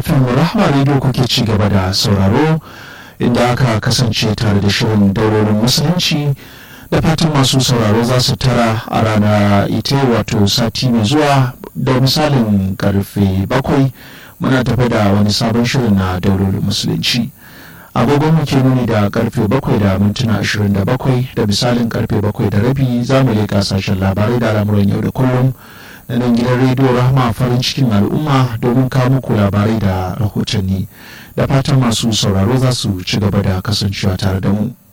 fm rahama radio kuke ci gaba da sauraro inda aka kasance tare da shirin daurorin musulunci da fatan masu sauraro za su tara a rana ita wato sati mai zuwa da misalin karfe bakwai muna tafi da wani sabon shirin na daurorin musulunci agogon muke nuni da karfe bakwai da mintuna ashirin da bakwai da misalin karfe bakwai da rabi za mu leƙa sashen labarai da al'amuran yau da kullum na nan gidan rediyo rahama farin cikin al'umma domin kawo muku labarai da rahotanni da fatan masu sauraro za su ci gaba da kasancewa tare da mu